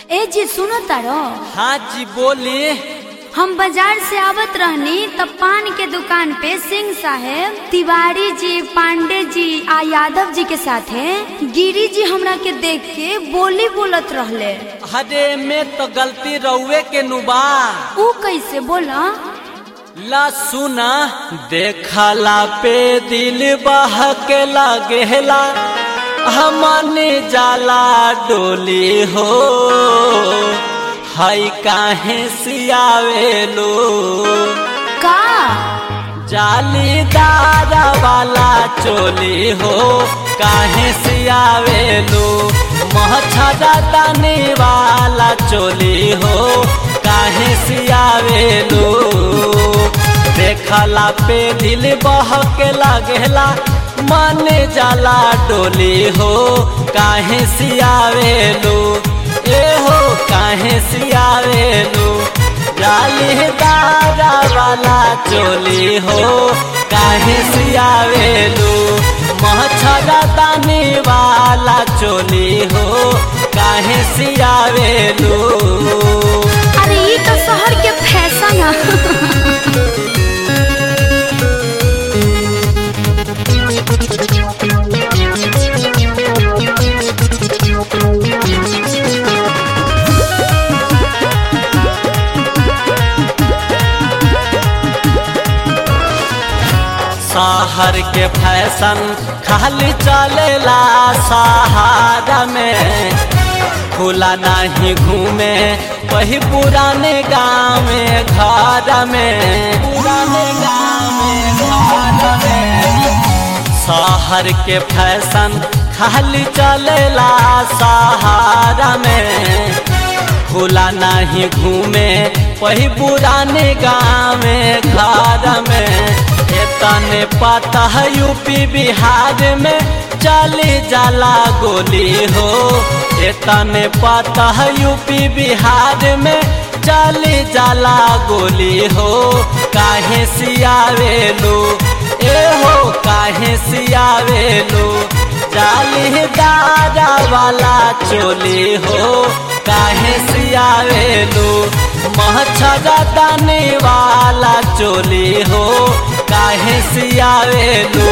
ए जी सुनो तारो हाँ जी बोली हम बाजार से आवत रहनी तब पान के दुकान पे सिंह साहेब तिवारी जी पांडे जी आ यादव जी के साथे गिरी जी हमरा के देख के बोली बोलत रहले अरे में तो गलती रउए के नुबा ऊ कैसे बोला ला सुना देखला पे दिल बह के लागेला हमने जाला डोली हो हई काहे सियावेलो का जालीदार वाला चोली हो काहे सियावेलो मछरा दाने वाला चोली हो काहे सियावेलो देखला पे दिल बह के लागेला मन जाला डोली हो काहे सियावेलो ए हो काहे सियावेलो जालीदार वाला चोली हो काहे सियावेलो मछरा दाने वाला चोली हो काहे सियावेलो अरे ई तो शहर के फैशन है शहर के फैशन खाली चलेला सहारा में खुला नहीं घूमे वही पुराने गाँव में घर में पुराने गाँव में घर में शहर के फैशन खाली चलेला सहारा में खुला नहीं घूमे वही पुराने गाँव में घर में तने पता है यूपी बिहार में चली जाला गोली हो तने पता है यूपी बिहार में चली जाला गोली हो काहे सियावेलो ए हो काहे सियावेलो जालीदार वाला चोली हो काहे सियावेलो मछरा दाने वाला चोली हो काहे सियावेलो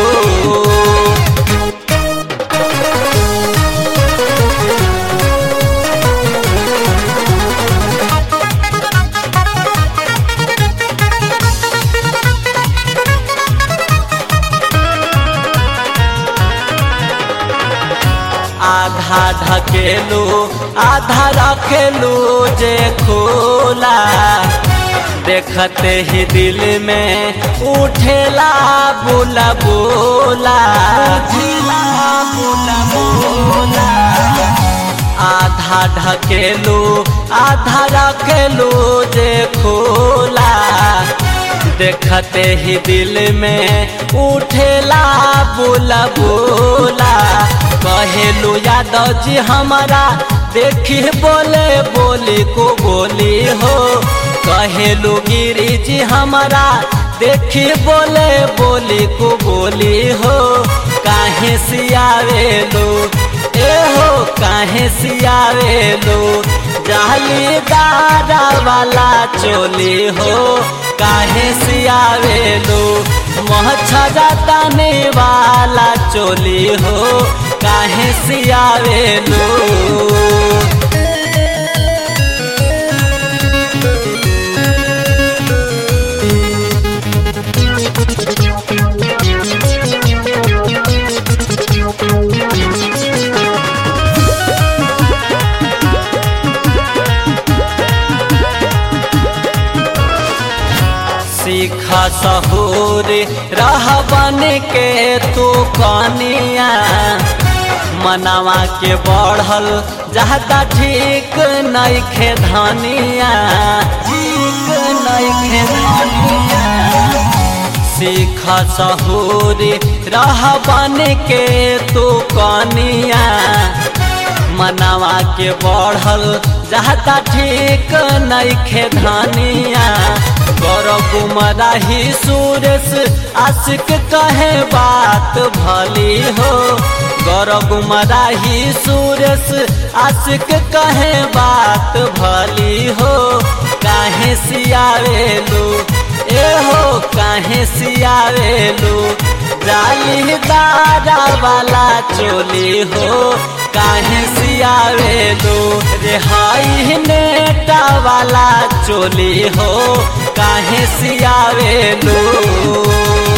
आधा ढकेलू आधा रखेलू जे खोला देखते ही दिल में उठेला बोला बोला उठेला बोला बोला आधा ढकेलू आधा रखेलू जे खोला देखते ही दिल में उठेला बोला बोला कहेलू यादव जी हमारा देखी बोले बोली को बोली हो कहेलू गिरी जी हमारा देखी बोले बोली को बोली हो काहे सियावेलो ए हो काहे सियावेलो जालीदार वाला चोली हो काहे सियावेलो मछरा दाने वाला चोली हो काहे सियावेलो सीख सहूर रह बन के तू कनिया मनावा के बढ़ल जहता ठीक नहीं खे धनिया ठीक नहीं खे धनिया सीख सहूर रह बन के तू कनिया मनावा के बढ़ल जहता ठीक नहीं खे धनिया कर गुमराही सुरेश आशिक कहे बात भली हो गौरव गुमराही सुरेश आशिक कहे बात भली हो काहे सियावेलू ए हो काहे सियावेलू जालीदारा वाला चोली हो काहे सियावेलू रेहाई नेटा वाला चोली हो काहे सियावेलू